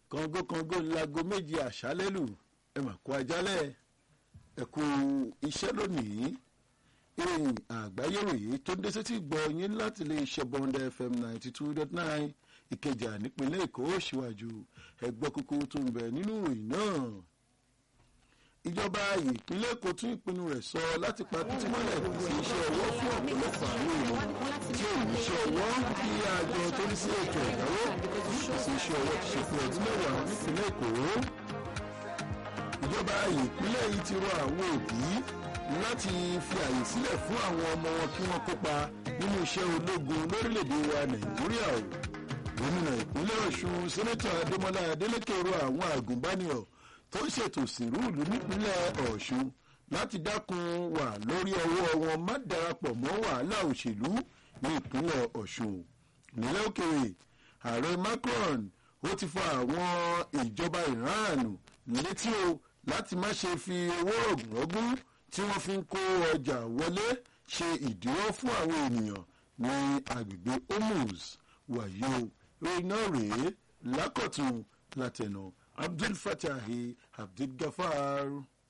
kọ̀ǹgókọ̀ǹgó lago méjì àṣálẹ́lù ẹ mà kó ajálẹ̀ ẹ kú iṣẹ́ lónìí ìròyìn àgbáyé ròyìn tó ń dé sétí gbọ́ yín láti lè ṣe bọ́ndẹ fm ninety two dot nine ìkẹjà nípínlẹ̀ èkó síwájú ẹgbẹ́ kúkú tó ń bẹ nínú ìròyìn náà ìjọba ìpínlẹ̀ èkó tún ìpinnu rẹ̀ sọ láti pa títí mọ́lẹ̀ sí iṣẹ́ ọwọ́ fún ọ̀pọ̀lọpọ̀ àwọn èèyàn tí ò ní iṣẹ́ ọwọ́ bí àjọ tó ń sí ètò ìdáwó ìpèsè iṣẹ́ ọwọ́ ti ṣe fún ọdún mẹ́wàá nípínlẹ̀ èkó ìjọba ìpínlẹ̀ yìí ti rọ àwọn òbí láti fi àyè sílẹ̀ fún àwọn ọmọ wọn kí wọ́n kópa nínú iṣẹ́ ológun lórílẹ̀‐èdè wa nàìjíríà o gómìnà ìpínlẹ̀ ọ̀ṣun sẹ́nẹ́tọ̀ adémọlá adélèké rọ àwọn àgùnbánirọ̀ tó ń ṣètò sìrúùlù nípínlẹ̀ ọ̀ṣun láti dákun wà lórí ọwọ́ wọn má darapọ̀ mọ́ wàhálà òṣèlú ní ìpínlẹ̀ ọ̀ṣun nílẹ̀ òkèèrè ààrẹ macron ó ti fa àwọn ìjọba iran létí o láti má ṣe fi owó rọ̀gùnrọ̀gùn tí wọ́n fi ń kó ọjà wọlé ṣe ìdíwọ́ fún àwọn ènìyàn ní agbègbè hormuz wàyí o ìròyìn náà rèé lákọ̀tún látẹnu abdul fatahi abdul gafar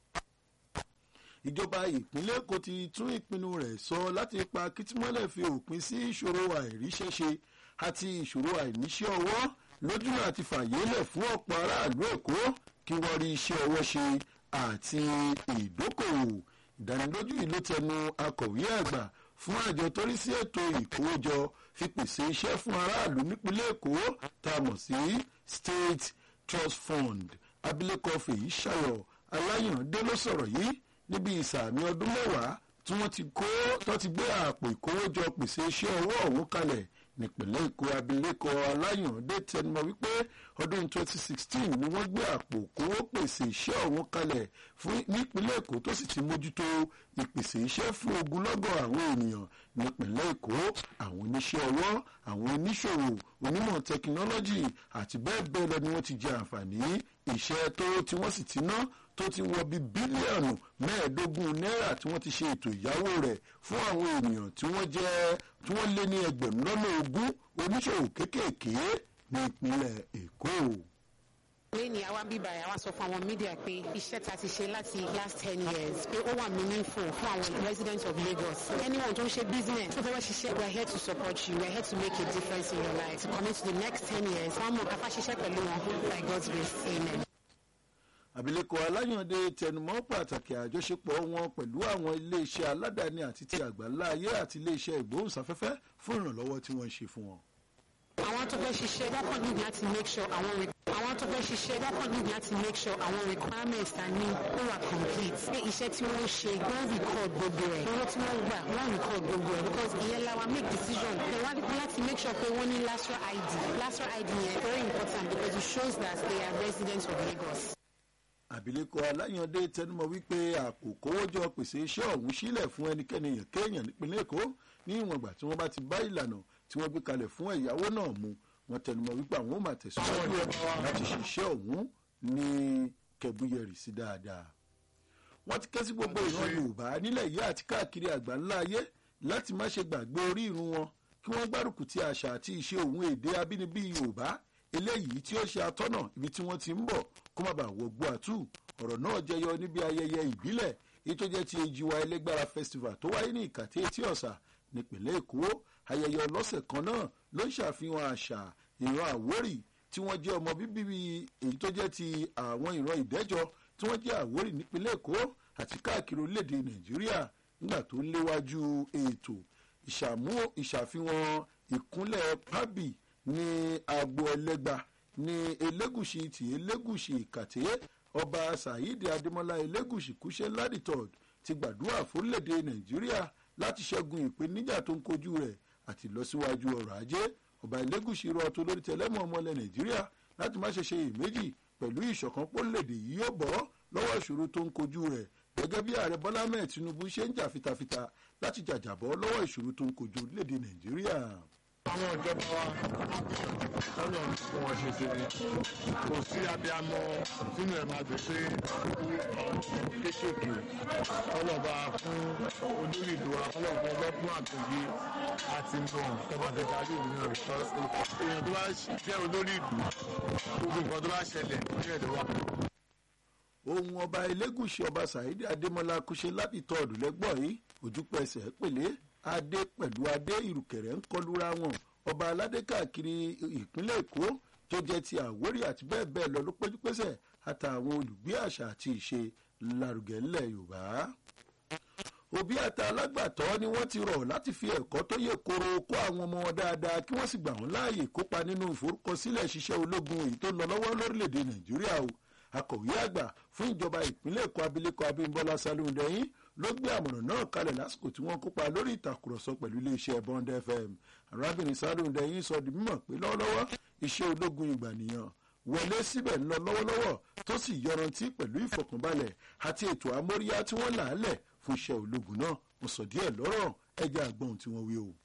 ìjọba ìpínlẹ̀ èkó ti tún ìpinnu rẹ̀ sọ láti pa kìtìmọ́lẹ̀ fi òpin sí ìṣòro àìríṣẹ́ṣe àti ìṣòro àìníṣẹ́ ọwọ́ lójúmọ́ àti fàyélẹ̀ fún ọ̀pọ̀ aráàlú èkó kí wọ́n rí iṣẹ́ ọwọ́ ṣe àti ìdókòwò ìdánilójú yìí ló tẹnu akọ̀wé àgbà fún àjọ tó rí sí ètò ìkówójọ fi pèsè iṣẹ́ fún aráàlú nípínlẹ̀ èkó tá a mọ̀ sí state trust fund abilékọ fèyí ṣayọ aláyàndé ló sọ̀rọ̀ yìí níbi ìsàmì ọdún mẹ́wàá tí wọ́n ti kó tó ti gbé àpò ìkówójọ pèsè iṣẹ́ ọwọ́ ọ̀hún kalẹ̀ nípìnlẹ̀ èkó abilékọ aláyàndé tẹnumọ́ wípé ọdún 2016 ni wọ́n gbé àpò kówó pèsè iṣẹ́ ọ̀hún kalẹ̀ fún nípìnlẹ̀ èkó tó sì ti mójútó ìpèsè iṣẹ́ fún ogunlọ́gọ̀ àwọn ènìyàn nípìnlẹ̀ èkó àwọn oníṣẹ́ ọwọ́ àwọn oníṣòwò onímọ̀ tẹkinọ́lọ́jì àti bẹ́ẹ̀ bẹ́ẹ̀ lọ ni wọ́n ti jẹ àǹfààní iṣẹ́ tó tí wọ́n sì ti ná tó ti wọ bí bílíọ̀nù mẹ́ẹ̀ẹ́dógún náírà tí wọ́n ti ṣe ètò ìyáwó rẹ̀ fún àwọn ènìyàn tí wọ́n jẹ́ tí wọ́n lé ní ẹgbẹ̀rún lọ́nà ogún oníṣòwò kéékèèké ní ìpínlẹ̀ èkó lẹ́ni àwa bíbá ẹ̀ àwa sọ fún àwọn mídíà pé iṣẹ́ ta ti ṣe láti last ten years pé ó wà meaningful fún àwọn residents of lagos anyone tó ń ṣe business tó fẹ́ wá ṣiṣẹ́ we are here to support you we are here to make a difference in your life to commit to the next ten years wọ́n mọ̀ káfá ṣiṣẹ́ pẹ̀lú wọn by god's grace amen. àbílẹ̀kọ aláyàndé tẹnumọ́ pàtàkì àjọṣepọ̀ wọn pẹ̀lú àwọn iléeṣẹ́ aládàáni àti ti àgbáńlá ayé àti iléeṣẹ́ ìgbóhùnsáfẹ́fẹ́ fún ìrànlọ́wọ́ tí wọ́n ń ṣe fún wọn. àwọn tó fẹ́ ṣiṣẹ́ wọ́n kàn need láti make sure àwọn àwọn tó fẹ́ ṣiṣẹ́ wọ́n kàn need láti make sure àwọn requirements ta ní ó wà complete pé iṣẹ́ tí wọ́n ṣe wọ́n record gbogbo ẹ̀ owó tí wọ́n gbà wọ́n record gbogbo ẹ̀ because ìyẹn la wa make decision ẹ̀ wá láti make sure pé wọ́n ní lasra id lasra id yẹn very important because it shows that they are residents of lagos àbílẹ̀kọ aláyàndé tẹnumọ́ wípé àpò kówójọ pèsè iṣẹ́ ọ̀hún sílẹ̀ fún ẹnikẹ́ni èèyàn kéèyàn nípínlẹ̀ èkó ní ìwọ̀n ìgbà tí wọ́n bá ti bá ìlànà tí wọ́n gbé kalẹ̀ fún ẹ̀yáwó náà mu wọ́n tẹnumọ́ wípé àwọn ò máa tẹ̀síwájú láti ṣiṣẹ́ ọ̀hún ní kẹbúyẹrì sí dáadáa. wọ́n ti ké sí gbogbo ìran yorùbá nílẹ̀ yìí àti káàkiri àgbáńlá ayé láti má ṣe gbàgbé orí irun wọn kí wọ́n gbárùkù ti àṣà àti ìṣe òun èdè abínibí yorùbá eléyìí tí ó ṣe atọ́nà ibi tí wọ́n ti ń bọ̀ kó má bàa wọgbó àtú ọ̀rọ̀ náà jẹyọ níbi ayẹyẹ ìbílẹ̀ èyí tó jẹ́ ti ejiwa ẹlẹ́gbára festival tó wáyé ní ìkàtẹ́ etí ọ̀sà nípìnlẹ̀ èkó ayẹyẹ ọlọ́sẹ̀ kan náà ló ń ṣàfihàn àṣà ìran àwórì tí wọ́n jẹ́ ọmọ bíbí èyí tó jẹ́ ti àwọn ìran ìdẹ́jọ tí wọ́n jẹ́ àwórì nípìnlẹ̀ èkó àti káàkiri orílẹ̀-èdè nàìjíríà nígbà tó ń léwájú ètò ìṣàfihàn ìkúnlẹ̀ pábì ní agbo ẹlẹ́gba ní elégùsì tí elégùsì ìkàtẹ́ ọba saheed adémọlá elégùsì kúṣẹ́ ládìtọ̀d ti gbàdúrà fórílẹ̀-èdè nàìjíríà láti ṣẹ́gun ìpèníjà tó ń kojú rẹ̀ àti lọ́síwájú ọrọ̀ ajé ọba elégùsì rọ tó lórí tẹlẹ́mọ̀ ọmọlẹ̀ nàìjíríà láti má ṣe ṣe iyèméjì pẹ̀lú ìṣọ̀kan pólèdè yìí yóò bọ́ lọ́wọ́ ìṣòro tó ń kojú rẹ̀ gẹ́gẹ́ bí ààrẹ bọ́lá mẹ́ẹ̀ tinubu ṣe ń jà fitafita láti jàjàbọ́ lọ́wọ́ ìṣòro tó ń kojú orílẹ̀-èdè nàìjíríà àwọn ìjọba wa ọ̀nà fún wọn ṣe ṣe ni kò sí abiyamọ sínú ẹ̀ máa gbé pé kéékèèké ọlọ́ba fún olórí ìlú wa ọlọ́ba ọlọ́gbọ́n àtòyí àti mọ̀ tọ́mọdé darí ìlú rẹ̀ èèyàn tó bá jẹ́ olórí ìlú gbogbo nǹkan tó bá ṣẹlẹ̀ ní ẹ̀dọ̀ wa. ohun ọba elégùsì ọba saheed adémọlá kúṣe lábìtọ́ ọ̀dùnlẹ́gbọ̀ yìí ojúpẹsẹ̀ pèlé adé pẹ̀lú adé ìrùkẹ̀rẹ̀ ń kọlura wọn ọba aládé káàkiri ìpínlẹ̀ èkó tó jẹ́ ti àwórì àti bẹ́ẹ̀ bẹ́ẹ̀ lọ ló péjúpésẹ̀ àtàwọn olùgbé àṣà àti ìṣe lárugẹ ńlẹ̀ yorùbá òbí àti alágbàtọ́ ni wọ́n ti rọ̀ láti fi ẹ̀kọ́ tó yẹ kóró kó àwọn ọmọ wọn dáadáa kí wọ́n sì gbà wọ́n láàyè kópa nínú ìforúkọsílẹ̀ ṣiṣẹ́ ológun èyí tó lọ lọ́wọ́ lórílẹ̀‐èdè nàìjíríà o akọ̀wé àgbà fún ìjọba ìpínlẹ̀ èkó abilékọ abímbọ́lá salóńdẹ́yìn ló gbé àmọ̀ràn náà kalẹ̀ lásìkò tí wọ́n kópa lórí ìtàkùrọ̀sọ pẹ̀lú iléeṣẹ́ bond fm arábìnrin salóńdẹ́yìn sọ di mímọ̀ pé lọ́wọ́lọ́wọ́ iṣẹ́ ológun ìgbànìyàn wọlé síbẹ̀ ń lọ lọ́wọ́lọ́wọ́ tó sì yọrantí pẹ̀lú ìfọkànbalẹ̀ àti ètò amóríyá tí wọ́n là á lẹ̀ fún iṣẹ́ ológun náà mo sọ díẹ̀ lọ́rọ̀ ẹja àgbọ̀n tí wọ́n wí o.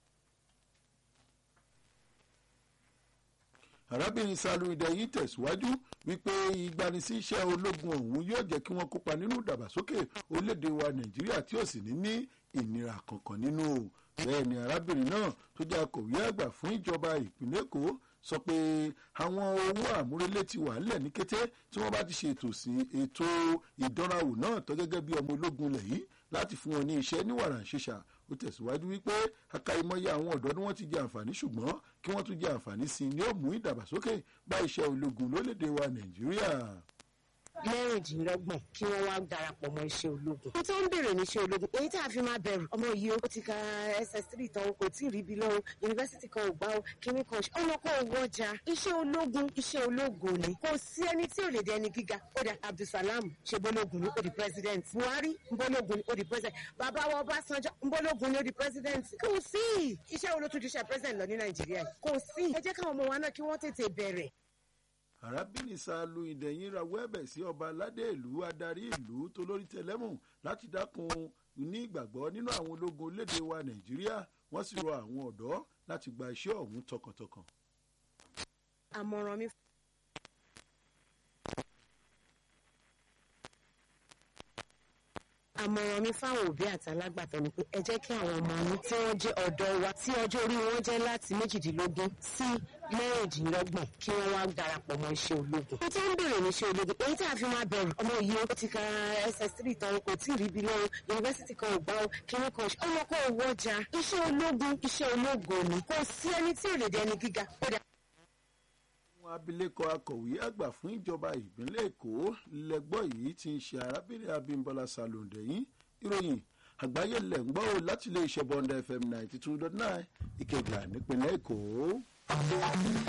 arábìnrin salóńdẹ yìí tẹ̀síwájú wípé ìgbanisí iṣẹ́ ológun ọ̀hún yóò jẹ́ kí wọ́n kópa nínú ìdàgbàsókè orílẹ̀-èdè wa nàìjíríà tí ò sì ní ní ìnira kankan nínú o bẹ́ẹ̀ ni arábìnrin náà tó jẹ́ akọ̀wé àgbà fún ìjọba ìpínlẹ̀ èkó sọ pé àwọn owó àmúrelé ti wà nílẹ̀ ní kété tí wọ́n bá ti ṣe ètò sí ètò ìdánrawò náà tó gẹ́gẹ́ bí ọmọ ológun lẹ̀ yìí láti fún wọn ní iṣẹ́ ní wàrà ṣíṣà ó tẹ̀síwájú wípé akáyimọ́yé àwọn ọ̀dọ́ ni wọ́n ti jẹ àǹfààní ṣùgbọ́n kí wọ́n tún jẹ àǹfààní sí i ní ó mú ìdàgbàsókè bá iṣẹ́ ológun lórílẹ̀‐èdè wa nàìjíríà mẹ́rìndínlọ́gbọ̀n kí wọ́n wá darapọ̀ mọ́ iṣẹ́ ológun. ohun tó ń bèrè ní iṣẹ́ ológun èyí tá a fi máa bẹ̀rù ọmọ yìí ó ti ka ss3 tán kò tí ì rí ibi lọ́wọ́ yunifásitì kan ò gbá o kíní kan ṣe ọmọ kan ò wọjà iṣẹ́ ológun iṣẹ́ ológun ni kò sí ẹni tí ò lè dé ẹni gíga ó dà abdulsalam ṣe bọ́lógun ní ó di president buhari bọ́lógun ní ó di president bàbá wa ọbásanjọ́ bọ́lógun ní ó di president kò sí iṣẹ́ olótùjú iṣẹ́ president lọ ní nàìjíríà kò sí ẹ jẹ́ káwọn ọmọ wa náà kí wọ́n tètè bẹ̀rẹ̀ arábìnrin salu ìdẹ̀yìn rawọ́ ẹ̀bẹ̀ sí ọba aládé ìlú adarí ìlú tó lórí tẹlẹ́mù láti dákun ní ìgbàgbọ́ nínú àwọn ológun orílẹ̀-èdè wa nàìjíríà wọ́n sì rọ àwọn ọ̀dọ́ láti gba iṣẹ́ ọ̀hún tọkàntọkàn. àmọ̀ràn mi. àmọ̀ràn mi fáwọn òbí àti alágbàtọ́ ni pé ẹ jẹ́ kí àwọn ọmọ yín tí wọ́n jẹ́ ọ̀dọ́ wa tí ọjọ́ orí wọn jẹ́ láti méjìdínlógún sí mẹ́rìndínlọ́gbọ̀n kí wọ́n wá darapọ̀ mọ́ iṣẹ́ ológun. wọ́n ti ń bèrè ní iṣẹ́ ológun èyí tí a fi máa bẹ̀rù ọmọ yìí ó ti ka ss3 tán kò tí ì rí ibi lọ́wọ́ yunifásitì kan ò gbá o kíní kan ọmọ kan ò wọjà iṣẹ́ ológun iṣẹ́ ológun ni kò sí ẹni tí ò lè dẹni gíga ó dà àwọn abilékọ akọ̀wé àgbà fún ìjọba ìpínlẹ̀ èkó lẹ́gbọ́ yìí ti ń ṣe arábìnrin abimbola salondẹ̀yìn ìròyìn àgbáyé lẹ̀ ń gbọ́ ò láti ilé iṣẹ́ bọ́ndà fm ninety two dot nine ìkẹjà nípínlẹ̀ èkó.